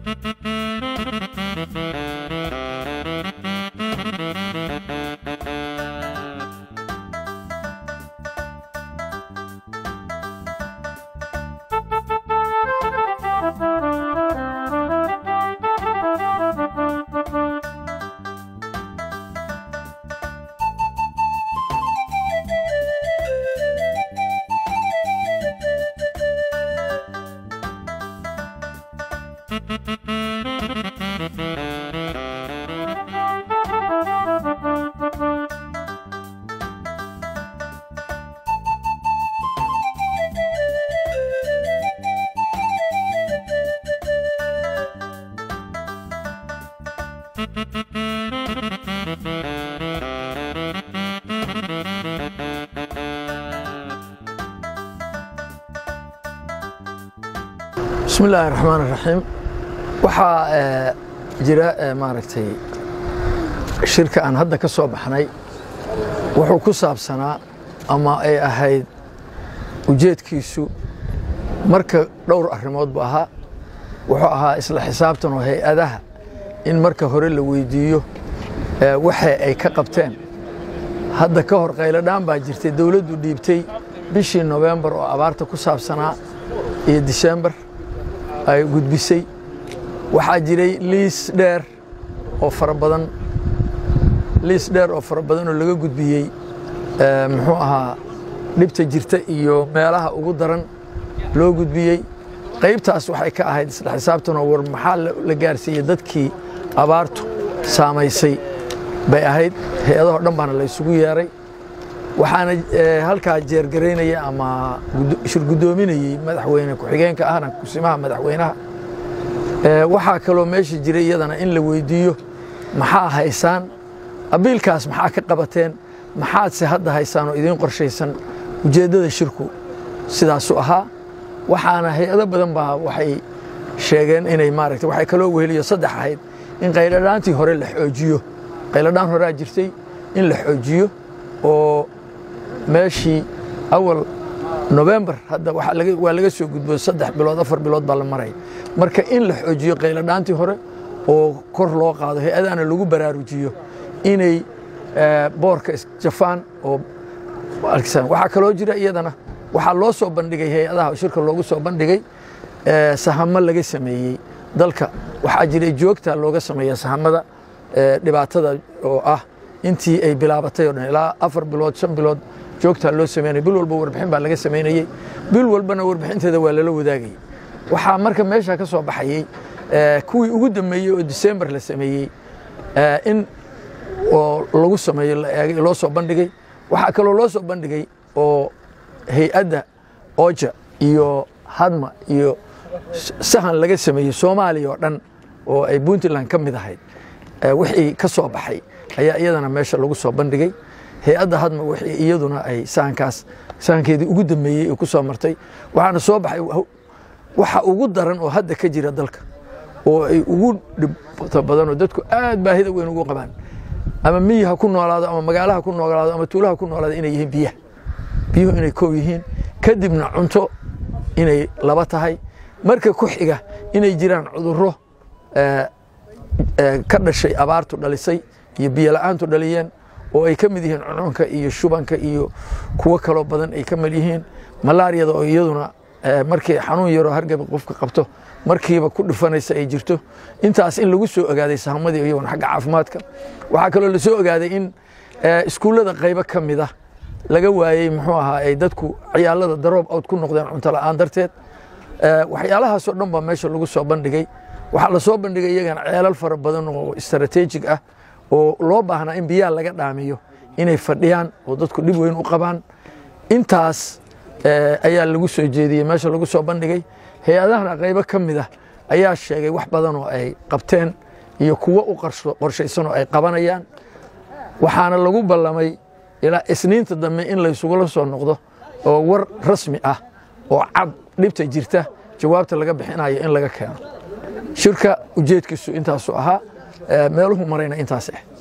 bismi illaahi raxmaan raxiim waxaa jira maaragtay shirka aan hadda ka soo baxnay wuxuu ku saabsanaa ama ay ahayd ujeedkiisu marka dhowr arrimood bu ahaa wuxuu ahaa isla xisaabtan oo hay-adaha in marka hore la weydiiyo waxa ay ka qabteen hadda ka hor qayladhaan baa jirtay dowladdu dhiibtay bishii nofembar oo abaarta ku saabsanaa iyo disembar ay gudbisay waxaa jiray liis dheer oo fara badan liis dheer oo fara badan oo laga gudbiyey muxuu ahaa dhibta jirta iyo meelaha ugu daran loo gudbiyey qaybtaas waxay ka ahayd isla xisaabtanoo war maxaa la gaarsiiyey dadkii abaartu saamaysay bay ahayd hay-adahoo dhan baana la ysugu yeeray waxaana halkaa jeergaraynaya ama shirgudoominayey madaxweyne ku-xigeenka ahna kusimaha madaxweynaha waxaa kaloo meesha jiray iyadana in la weydiiyo maxaa haysaan abiilkaas maxaa ka qabateen maxaadse hadda haysaan oo idiin qorshaysan ujeeddada shirku sidaasu ahaa waxaana hay-ado badan baa waxay sheegeen inay maaragta waxay kaloo weheliyo saddex ahayd in qayladhaantii hore la xoojiyo qayladhaan horea jirtay in la xoojiyo oo meeshii awal nofembar hadda waa laga soo gudbo saddex bilood afar bilood baa la maray marka in la xoojiyo qayladhaantii hore oo kor loo qaado hay-adahana lagu baraarujiyo inay boorka isjafaan oo waxaa kaloo jira iyadana waxaa loo soo bandhigay hay-adaha shirka loogu soo bandhigay sahamo laga sameeyey dalka waxaa jiray joogta looga sameeya sahamada dhibaatada oo ah intii ay bilaabatay o dhan ilaa afar bilood shan bilood joogtaa loo sameynaya bil walba warbixin baa laga samaynayey bil walbana warbixinteeda waa lala wadaagayey waxaa marka meesha ka soo baxayey kuwii ugu dambeeyey oo disembar la sameeyey in oo lagu sameeyo la eegay loo soo bandhigay waxaa kaloo loo soo bandhigay oo hay-adda oja iyo hadma iyo sahan laga sameeyey soomaaliya oo dhan oo ay puntland ka mid ahayd wixii ka soo baxay ayaa iyadana meesha lagu soo bandhigay hay-adda hadma wixii iyaduna ay sahankaas sahankeedii ugu dambeeyey ee ku soo martay waxaana soo baxay waxa ugu daran oo hadda ka jira dalka oo ay ugu dhibto badan oo dadku aad baahida weyn ugu qabaan ama miyi ha ku noolaado ama magaalaha ku noolaado ama tuulaha ku noolaado inay yihiin biyaha biyuhu inay kow yihiin kadibna cunto inay laba tahay marka ku xiga inay jiraan cudurro ka dhashay abaartu dhalisay iyo biyo la-aantu dhaliyeen oo ay ka mid yihiin cununka iyo shubanka iyo kuwo kaloo badan ay ka mid yihiin malaariyada oo iyaduna markii xanuun yaroo hargaba qofka qabto markiiba ku dhufanaysa ay jirto intaas in lagu soo ogaaday sahamadii iyaguna xagga caafimaadka waxaa kaloo la soo ogaaday in iskuullada qaybo ka mid ah laga waayey muxuu ahaa ay dadku ciyaalada daroob awd ku noqdeen cunto la'aan darteed waxyaalahaasoo dhan baa meesha lagu soo bandhigay waxaa la soo bandhigay iyagana ceelal fara badan oo istaraatiijig ah oo loo baahnaa in biyaha laga dhaamiyo inay fadhiyaan oo dadku dhib weyn u qabaan intaas ayaa lagu soo jeediyey meesha lagu soo bandhigay hay-adahana qaybo ka mid ah ayaa sheegay wax badan oo ay qabteen iyo kuwo u qorshaysan oo ay qabanayaan waxaana lagu ballamay ilaa isniinta dambe in laysugula soo noqdo oo war rasmi ah oo cad dhibta jirta jawaabta laga bixinayo in laga keeno shirka ujeedkiisu intaasu ahaa meeluhu marayna intaas ah